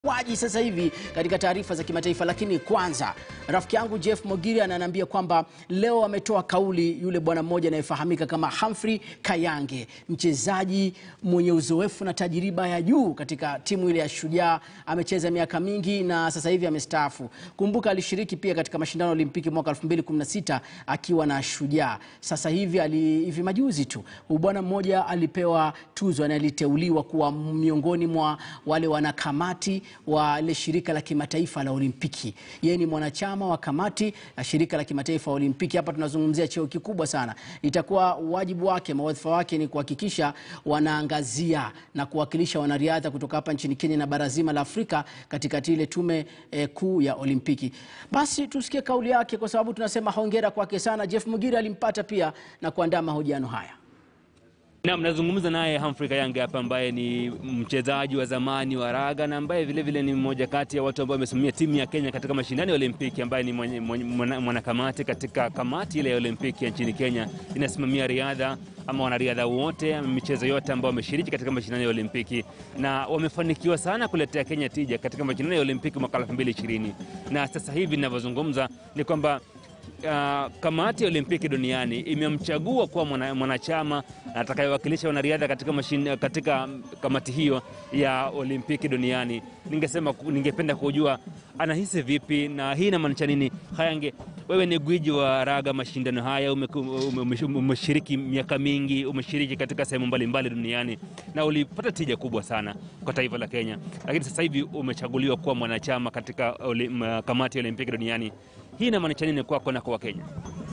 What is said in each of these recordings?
waji sasa hivi katika taarifa za kimataifa, lakini kwanza rafiki yangu Jeff Mogiri ananiambia kwamba leo ametoa kauli yule bwana mmoja anayefahamika kama Humphrey Kayange, mchezaji mwenye uzoefu na tajiriba ya juu katika timu ile ya Shujaa. Amecheza miaka mingi na sasa hivi amestaafu. Kumbuka alishiriki pia katika mashindano ya Olimpiki mwaka 2016 akiwa na Shujaa. Sasa hivi ali, hivi majuzi tu huyu bwana mmoja alipewa tuzo na aliteuliwa kuwa miongoni mwa wale wanakamati wa ile shirika la kimataifa la Olimpiki. Yeye ni mwanachama wa kamati ya shirika la kimataifa la Olimpiki. Hapa tunazungumzia cheo kikubwa sana. Itakuwa wajibu wake, mawadhifa wake ni kuhakikisha wanaangazia na kuwakilisha wanariadha kutoka hapa nchini Kenya na bara zima la Afrika katika ile tume eh, kuu ya Olimpiki. Basi tusikie kauli yake, kwa sababu tunasema hongera kwake sana. Jeff Mugiri alimpata pia na kuandaa mahojiano haya. Naam, nazungumza naye Humphrey Kayange hapa ambaye ni mchezaji wa zamani wa raga na ambaye vile vile ni mmoja kati ya watu ambao wamesimamia timu ya Kenya katika mashindano ya Olimpiki, ambaye ni mwanakamati katika kamati ile ya Olimpiki ya nchini Kenya inasimamia riadha ama wanariadha wote michezo yote ambao wameshiriki katika mashindano ya Olimpiki na wamefanikiwa sana kuletea Kenya tija katika mashindano ya Olimpiki mwaka 2020 na sasa hivi ninavyozungumza ni kwamba Uh, kamati ya Olimpiki duniani imemchagua kuwa mwanachama atakayewakilisha wanariadha katika, mashine, katika kamati hiyo ya Olimpiki duniani. Ningesema, ningependa kujua anahisi vipi na hii inamaanisha nini. Kayange, wewe ni gwiji wa raga mashindano haya, umeshiriki miaka mingi, umeshiriki katika sehemu mbalimbali duniani na ulipata tija kubwa sana kwa taifa la Kenya, lakini sasa hivi umechaguliwa kuwa mwanachama katika olim, kamati ya Olimpiki duniani. Hii inamaanisha nini kwako na kwa Wakenya?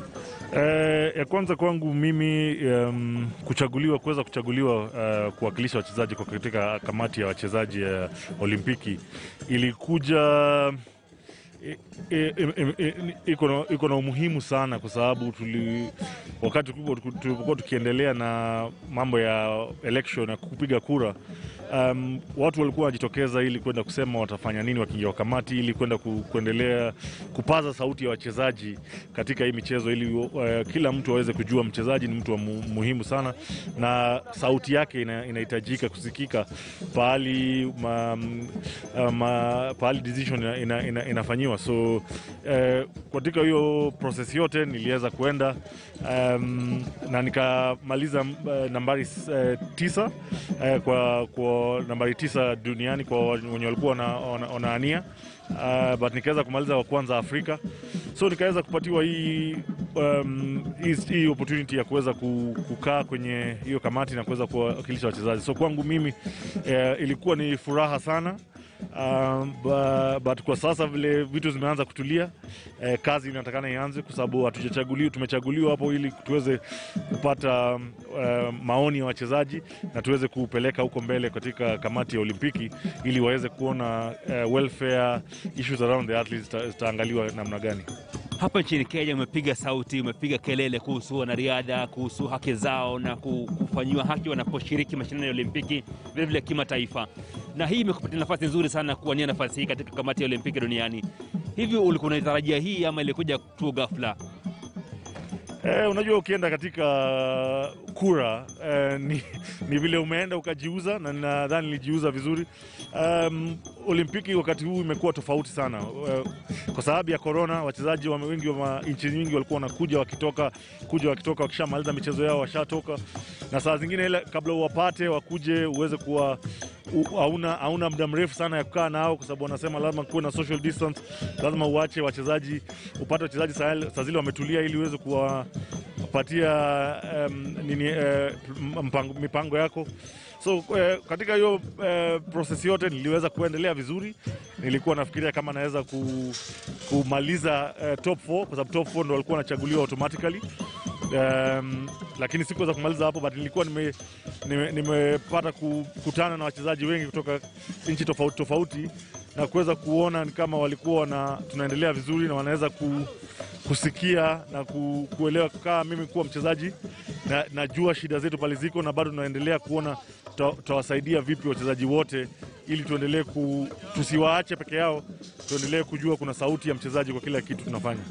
Eh, ya kwanza kwangu mimi um, kuchaguliwa kuweza kuchaguliwa uh, kuwakilisha wachezaji kwa katika kamati ya wachezaji ya uh, Olimpiki ilikuja iko na umuhimu sana kwa sababu tuli, wakati tulipokuwa tukiendelea na mambo ya election na kupiga kura um, watu walikuwa wanajitokeza ili kwenda kusema watafanya nini wakiingia kamati ili kwenda ku, kuendelea kupaza sauti ya wachezaji katika hii michezo ili uh, kila mtu aweze kujua mchezaji ni mtu wa mu, muhimu sana na sauti yake inahitajika ina kusikika pahali ma, ma, pahali decision ina, ina, ina, inafanyiwa so eh, katika hiyo proses yote niliweza kuenda um, na nikamaliza uh, nambari uh, tisa uh, kwa, kwa nambari tisa duniani kwa wenye walikuwa wanaania uh, but nikaweza kumaliza wa kwanza Afrika, so nikaweza kupatiwa hii um, hii opportunity ya kuweza kukaa kwenye hiyo kamati na kuweza kuwakilisha wachezaji. So kwangu mimi uh, ilikuwa ni furaha sana. Um, but, but kwa sasa vile vitu zimeanza kutulia eh, kazi inatakana ianze kwa sababu hatujachaguliwa, tumechaguliwa hapo ili tuweze kupata um, uh, maoni ya wachezaji na tuweze kupeleka huko mbele katika kamati ya Olimpiki ili waweze kuona uh, welfare issues around the athletes zitaangaliwa namna gani. Hapa nchini Kenya umepiga sauti, umepiga kelele kuhusu wanariadha, kuhusu haki zao na kufanyiwa haki wanaposhiriki mashindano ya Olimpiki vilevile kimataifa, na hii imekupatia nafasi nzuri sana kuwania nafasi hii katika kamati ya Olimpiki duniani. Hivi ulikuwa unaitarajia hii ama ilikuja tu ghafla? Eh, unajua ukienda katika kura eh, ni, ni vile umeenda ukajiuza, na nadhani nilijiuza vizuri. Um, Olimpiki wakati huu imekuwa tofauti sana uh, kwa sababu ya korona. Wachezaji wengi wa nchi nyingi walikuwa wanakuja wakitoka kuja wakitoka wakishamaliza michezo yao washatoka, na saa zingine ile kabla uwapate wakuje uweze kuwa hauna hauna muda mrefu sana ya kukaa nao, kwa sababu wanasema lazima kuwe na social distance, lazima uache wachezaji, upate wachezaji saa zile wametulia, ili uweze kuwapatia um, nini uh, mpango, mipango yako so uh, katika hiyo uh, proses yote niliweza kuendelea vizuri. Nilikuwa nafikiria kama naweza ku, kumaliza uh, top 4 kwa sababu top 4 ndo walikuwa wanachaguliwa automatically. Um, lakini sikuweza kumaliza hapo, but nilikuwa nimepata nime, nime kukutana na wachezaji wengi kutoka nchi tofauti tofauti na kuweza kuona kama walikuwa na tunaendelea vizuri na wanaweza ku, kusikia na ku, kuelewa kaa mimi kuwa mchezaji na, najua shida zetu pale ziko na bado tunaendelea kuona tutawasaidia vipi wachezaji wote ili tuendelee ku, tusiwaache peke yao, tuendelee kujua kuna sauti ya mchezaji kwa kila kitu tunafanya.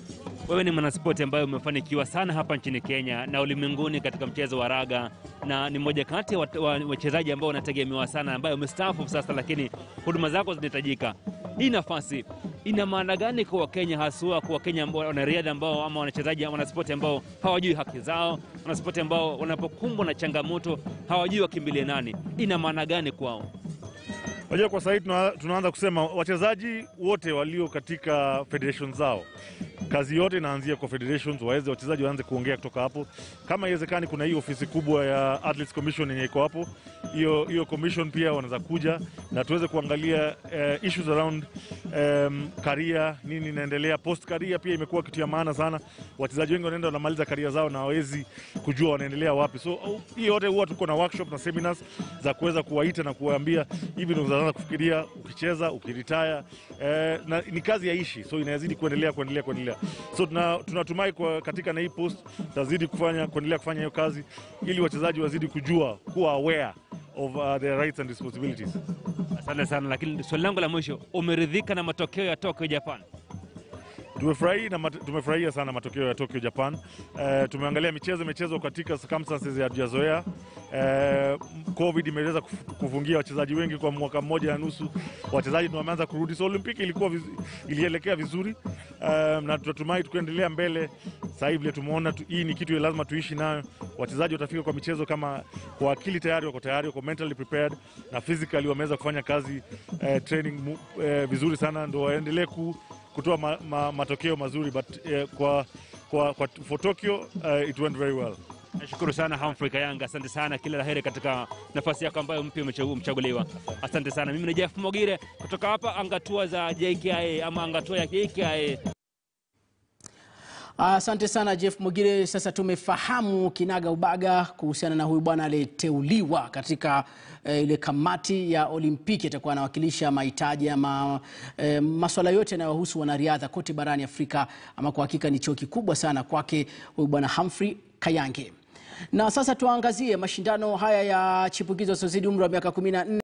wewe ni mwanaspoti ambaye umefanikiwa sana hapa nchini Kenya na ulimwenguni katika mchezo wa raga, na ni mmoja kati ya wat- wa- wachezaji ambao wanategemewa sana, ambaye umestaafu sasa, lakini huduma zako zinahitajika. Hii nafasi ina maana gani kwa Wakenya, haswa kwa Wakenya ambao wanariadha ambao ama wanachezaji wanaspoti ambao hawajui haki zao, wanaspoti ambao wanapokumbwa na changamoto hawajui wakimbilie nani? Ina maana gani kwao? Unajua, kwa sahii tuna, tunaanza kusema wachezaji wote walio katika federation zao, kazi yote inaanzia kwa federations, waweze wachezaji waanze kuongea kutoka hapo. Kama iwezekani, kuna hii ofisi kubwa ya Athletes Commission yenye iko hapo, hiyo hiyo commission pia wanaweza kuja na tuweze kuangalia eh, issues around um, career, nini inaendelea post career. Pia imekuwa kitu ya maana sana. Wachezaji wengi wanaenda wanamaliza career zao na hawezi kujua wanaendelea wapi, so uh, hii yote huwa tuko na workshop na seminars za kuweza kuwaita na kuwaambia hivi ndio unaanza kufikiria ukicheza ukiritaya, eh, na ni kazi ya ishi, so inazidi kuendelea kuendelea kuendelea. So tuna- tunatumai kwa katika na hii post tutazidi kufanya kuendelea kufanya hiyo kazi ili wachezaji wazidi kujua kuwa aware of uh, their rights and responsibilities. Asante sana, lakini swali langu la mwisho, umeridhika na matokeo ya Tokyo Japan? Tumefurahi na mat- tumefurahia sana matokeo ya Tokyo Japan. Eh, tumeangalia michezo imechezwa katika circumstances ya hatujazoea. Eh, Covid imeweza kuf- kufungia wachezaji wengi kwa mwaka mmoja na nusu. Wachezaji ndio wameanza kurudi, so Olimpiki ilikuwa viz, ilielekea vizuri eh, na tunatumai tukiendelea mbele. Sasa hivi vile tumeona tu, hii ni kitu ya lazima tuishi nayo. Wachezaji watafika kwa michezo kama kwa akili tayari wako tayari, wako mentally prepared na physically wameweza kufanya kazi eh, training mu, eh, vizuri sana, ndio waendelee ku kutoa ma, ma, matokeo mazuri but eh, kwa, kwa, kwa for Tokyo uh, it went very well. Nashukuru sana Humphrey Kayanga, asante sana, kila la heri katika nafasi yako ambayo mpya umechagu- umechaguliwa. Asante sana. Mimi ni Jeff Mogire kutoka hapa angatua za JKIA ama angatua ya JKIA. Asante sana Jeff Mogire. Sasa tumefahamu kinaga ubaga kuhusiana na huyu bwana aliyeteuliwa katika eh, ile kamati ya Olimpiki, atakuwa anawakilisha mahitaji ama eh, maswala yote yanayohusu wanariadha kote barani Afrika. Ama kwa hakika ni cheo kikubwa sana kwake huyu bwana Humphrey Kayange. Na sasa tuangazie mashindano haya ya chipukizo wasiozidi umri wa miaka 14